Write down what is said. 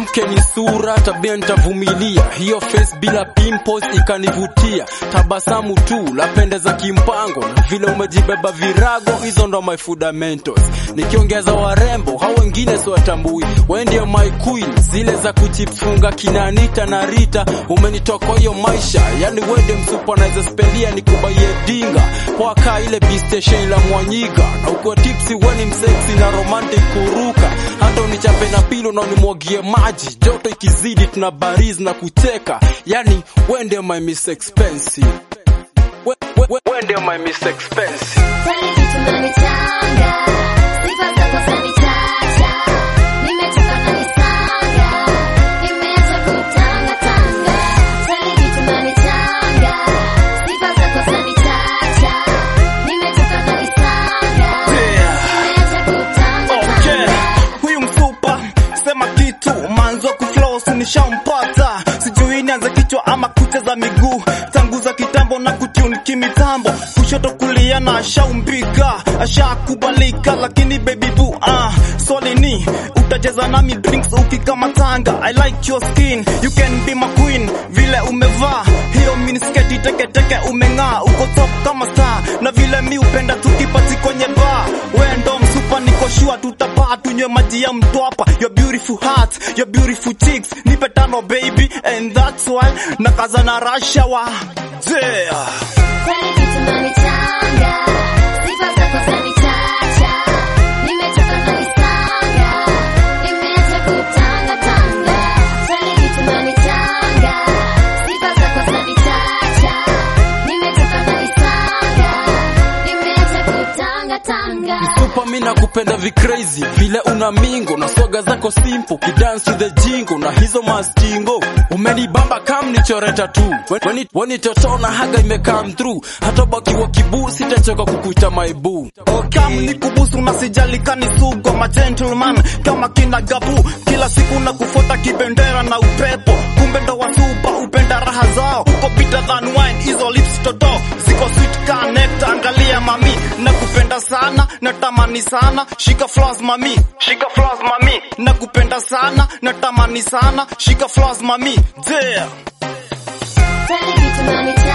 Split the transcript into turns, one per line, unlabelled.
mwanamke ni sura, tabia nitavumilia. Hiyo face bila pimples ikanivutia, tabasamu tu lapendeza kimpango, na vile umejibeba virago, hizo ndo my fundamentals. Nikiongeza warembo hao wengine siwatambui, wewe ndio my queen, zile za kuchifunga kina Anita na Rita. Umenitoa kwa hiyo maisha, yani wewe ndio msupa naweza spendia nikubaie dinga poa kaa ile B station la Mwanyiga, na ukiwa tipsy wewe ni msexy na romantic kuruka, hata unichape na pilo na unimwagie maji, joto ikizidi tuna bariz na kucheka, yani wewe ndio my miss expensive, We- we- we- wewe ndio my miss expensive.
Tani kitu nanitanga, sifa zako zanichacha, nimechoka na nisanga, nimeacha kutanga tanga. Tani kitu nanitanga, sifa zako zanichacha, nimechoka na nisanga, nimeacha kutanga
Okay,
tanga.
huyu mfupa sema kitu manzo kuflow sinishampata, sijui nianze kichwa ama kucheza miguu, tangu za kitambo na kutune kimitambo, kushoto kulia na ashaumbika, ashakubalika, lakini baby boo, ah, swali ni utacheza nami drinks ukikamatanga. I like your skin, you can be my queen, vile umevaa hiyo minisketi teketeke, umeng'aa, uko top kama star, na vile mi upenda tukipati kwenye bar, we ndo msupa, niko sure tutapaa, tunywe maji ya mtwapa, your beautiful heart, your beautiful cheeks, nipe tano baby, and that's why nakaza na rashawa yeah.
Tani kitu nanitanga, sifa zako zanichacha, nimechoka na nisanga, nimeacha kutanga tanga. Tani kitu nanitanga, sifa zako zanichacha, nimechoka na nisanga, nimeacha kutanga tanga.
Super mi nakupenda vicrazy vile una mingo na swaga zako simple kidance to the jingo na hizo mastingo umenibamba kam nichoreta tu Weni- weni totona haga imekam through hata bakiwa kibuu sitachoka kukuita my boo
Kam ni kubusu na sijali kani sugo ma gentleman kama kina gabu kila siku na kufuata kibendera na upepo kumbe ndo wasupa upenda raha zao uko bitter than wine hizo lips toto ziko sweet ka nectar angalia mami na kupenda sana natamani sana shika floss mami shika floss mami na kupenda sana natamani sana shika floss mami yeah
Tani kitu nanitanga,